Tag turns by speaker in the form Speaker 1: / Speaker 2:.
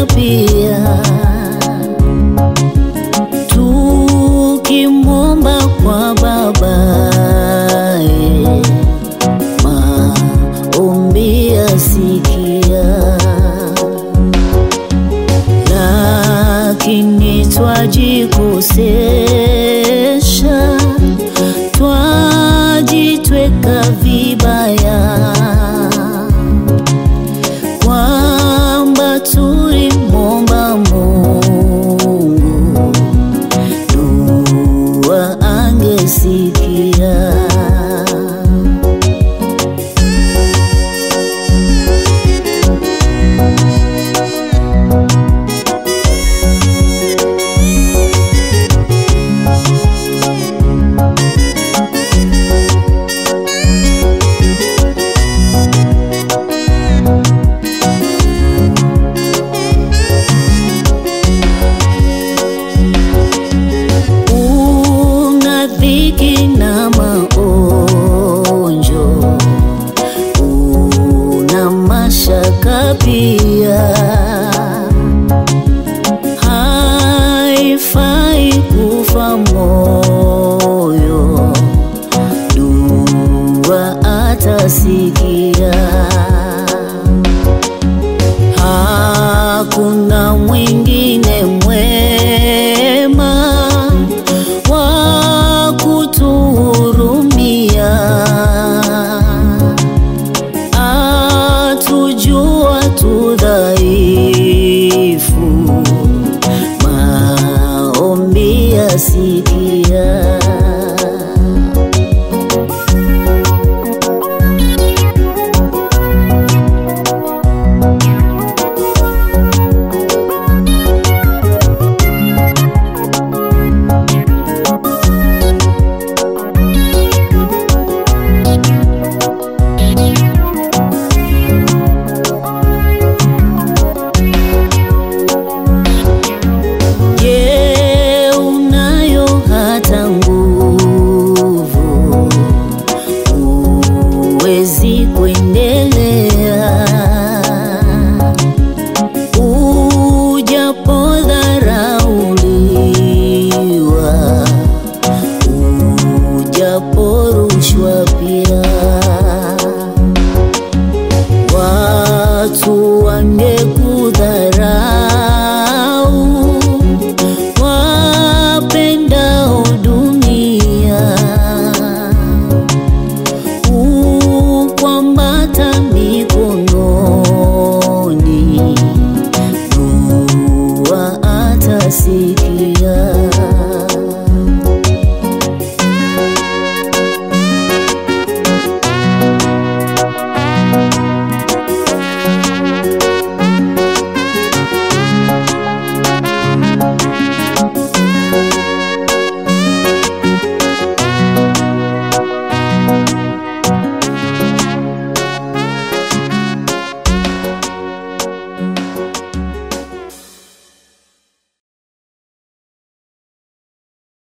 Speaker 1: pia tukimwomba kwa babaye maombi yasikia lakini twajikosesha twajitweka vibaya kwamba tulimwomba Mungu dua angesikia. una dhiki na maonjo, una mashaka pia, haifai kufa moyo, dua atasikia. Hakuna mwingine mwema wa kutuhurumia, atujua tu dhaifu, maombi yasikia. Je, unayo hata nguvu? Huwezi kuendelea ujapodharauliwa, ujaporushwa pia watu wangekudharau